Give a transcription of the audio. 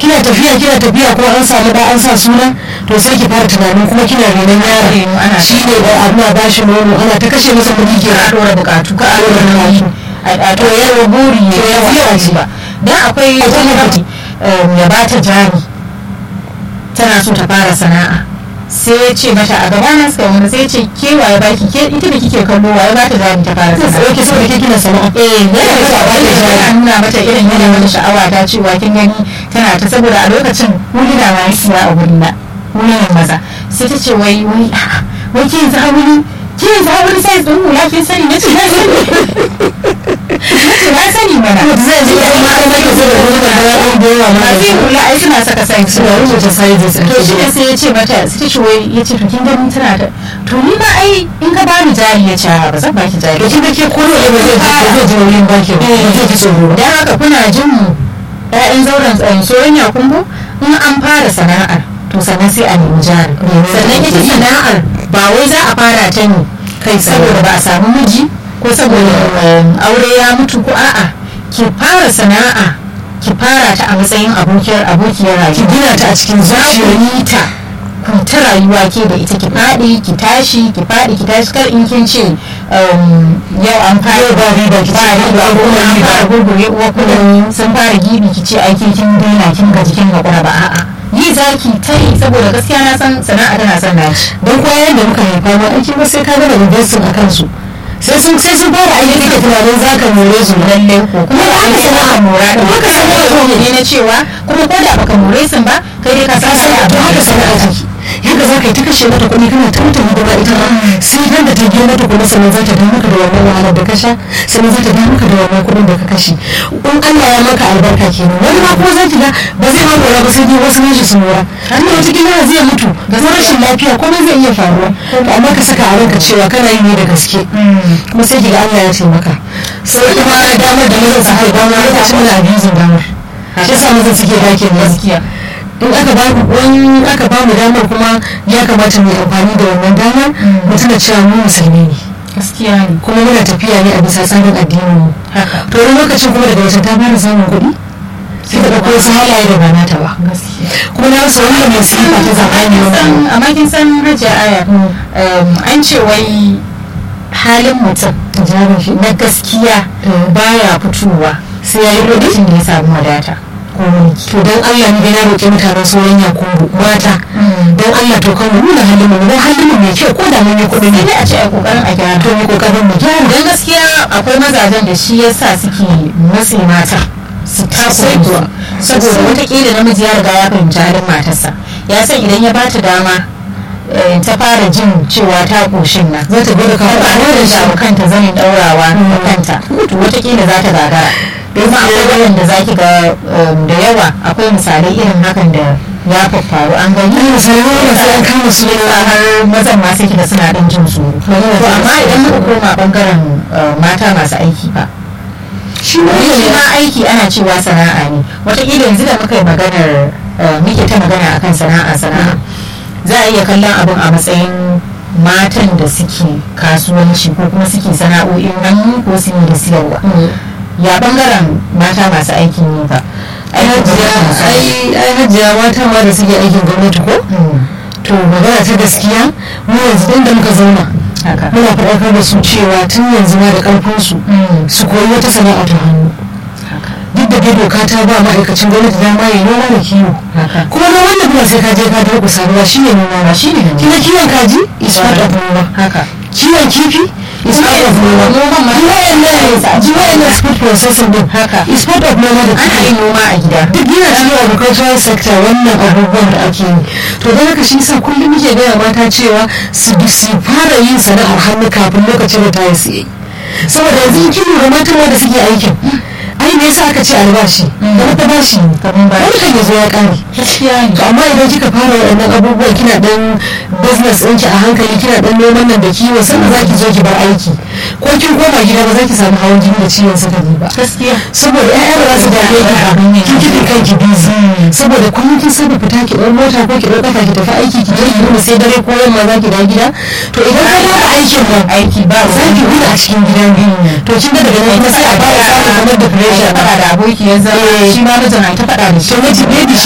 kina tafiya kina tafiya ko an samu da an sa suna to sai ki fara tunanin kuma kina renon Reno, yaron ana shi ne da abu na bashi nono ana ta kashe masa kuɗi ke a dora bukatu ka a dora nauyi a to yawa buri To ya yanzu yawa yawa ce. ba dan akwai A wani gwamnati. um, ya bata jari tana so ta fara sana'a sai ya ce mata a gaba na suka wanda sai ya ce ke waye baki ke ita da kike kallo waye bata jari ta fara sai sana'a ke saboda ke kina sana'a eh yana da ba ta jari. yana nuna mata irin yana mata sha'awa ta cewa kin gani tana ta saboda a lokacin huluna ma ya siya a wurina hulunan maza sai ta ce wai wai a'a, wai ke yanzu hawuli ke yanzu hawuli sai ɗin hula kin sani na ce na sani nace na sani mana zai zo da ma an zaki saboda wani da ya da yawa ma masu yin hula ai suna saka sai suna rubuta sizes a to shi ne cikin sai ya ce mata sai ta ce wai ya ce to kin gani tana da to ni ma ai in ka bani jari ya ce "A'a, ba zan baki jari to kin ga ke ko da ba zai ba zai ji nauyin baki ba ba zai ji tsoro ba don haka kuna jin mu ƴaƴan zauren tsayin soyayya yakumbo in an fara sana'ar to sannan sai a nemi jari sannan ita sana'ar ba wai za a fara ta ne kai saboda ba a samu miji ko saboda um, aure ya mutu ko a'a ki fara sana'a ki fara ta a matsayin abokiyar abokiyar ki rayuwa gina ta a cikin za ku zuciyar yi ta ku ta rayuwa ke da ita ki faɗi ki tashi ki faɗi ki tashi kar in kin ce um, yau an fara Yau ba riba ki ce, ba riba an ko goma an riba. fara gurgure uwa kudin sun fara gibi ki ce aiki kin daina kin gaji kin haƙura ba a'a yi zaki ta yi saboda gaskiya na san sana'a tana son naci don kwayan da muka haifa ma aiki ba sai ka gama investing a kansu sai sun sai sun fara aiki kake tunanin za ka more su lalle ko kuma Kuma ba haka haka sana'a sana'a mora da haka haka sana'a sana'a ne. ne na cewa kuma ko da baka more sun ba kai dai ka san sai sana'a to haka sana'a take yadda za ka yi ta kashe mata kuɗi kana ta mata hidima ita ma sai dan da ta biya mata kuɗi sannan za ta biya maka da wannan wahalar da ka sha sannan za ta biya maka da wannan kuɗin da ka kashe in Allah ya maka albarka kenan wani ma ko za ki ga ba zai ma mora ba sai dai wasu nashi sun mora amma wata kila zai mutu ga rashin lafiya komai zai iya faruwa to amma ka saka a ranka cewa kana yi ne da gaske kuma sai ki ga Allah ya taimaka sai kuma damar da mazan suke damar lokacin da abuzin damar shi yasa mazan suke dakin gaskiya in aka ba in aka ba mu damar kuma ya kamata mu yi amfani da wannan damar mu tuna cewa mu musulmi ne gaskiya ne kuma muna tafiya ne a bisa tsarin addinin mu haka to wani lokacin kuma daga wata ta fara samun kuɗi sai ta ɗauko wasu halaye da ba nata ba gaskiya kuma na rasa wannan masifa ta zamani wannan amma kin san hajiya aya um, an ce wai halin mutum jarin shi na gaskiya Mm. baya fitowa sai ya yi lokacin da ya samu wadata ko mulki to dan Allah ne na roƙi mutanen sauran yakubu mata dan Allah to kan mu nuna halin mu dan halin mu mai kyau ko da mun yi kuɗi ne sai a ce a kokarin a gyara to mu kokarin mu gyara don gaskiya akwai mazajen da shi yasa suke matsi mata su Sosai takura kuwa. saboda Sosai. watakila namiji ya riga ya fahimci halin matarsa ya san idan ya bata dama eh, ta fara jin cewa ta koshin nan za ta gwada ta kawo fara da shawo kanta zanin daurawa da kanta to watakila za ta gagara don akwai waɗanda za ki ga um, da yawa akwai misalai irin hakan da ya faru an gani Ai, misalai wanda sai an kama su yasa har mazan ma sai kiga suna ɗan jin tsoro Magana to ta amma gaskiya. idan muka koma bangaren uh, mata masu aiki ba shi wani shi ne ma aiki ana cewa sana'a ne wataƙila yanzu da muka yi maganar uh, muke ta magana akan sana'a sana'a za a iya kallon abin a matsayin matan da suke kasuwanci ko kuma suke sana'o'in hannu ko su da siyarwa ya bangaren mata masu aikin yi ba ai hajiya ai ai hajiya mata ma da suke aikin gwamnati ko to magana ta gaskiya mu yanzu dan da muka zauna haka muna faɗakar da su cewa tun yanzu ma da ƙarfin su su koyi wata sana'a ta hannu duk da dai doka ta ba ma'aikacin gwamnati dama ya noma da kiwo haka kuma noman da kuma sai ka je ka durƙusa ruwa shi ne noma ba shi ne noma. kina kiwon kaji is part of noma haka kiwon kifi is part of noma Noman ma- ji wayannan food processing din Haka. is part of noma da ana yin noma a gida duk yana cikin agricultural sector wannan abubuwan da ake yi to don haka shi yasa kullum muke gaya mata cewa su bi su fara yin sana'ar hannu kafin lokacin da ta yi su yi saboda yanzu in kin lura matan wanda suke aikin ai me yasa aka ce albashi da wata bashi ne Kamar bashi. wani kan ya zo ya kare gaskiya ne to amma idan kika fara waɗannan abubuwan kina dan business ɗinki a hankali kina dan noman nan da kiwo sannan za ki zo ki bar aiki ko kin koma gida ba za ki samu hawan jini da ciwon sukari ba gaskiya saboda ƴaƴa ba za su dame ki ba kin kiɗin kanki busy saboda kullum kin saba fita ki ɗau mota ko ki ɗau ƙafa ki tafi aiki ki je ki nuna sai dare ko yamma za ki dawo gida to idan ka fara aikin nan aiki ba za ki gudu a cikin gidan biyu to kin ga daga nan kuma sai a fara samun kamar depression faɗa da aboki ya zama Eh. shi ma mijin ai ta faɗa da shi to miji baby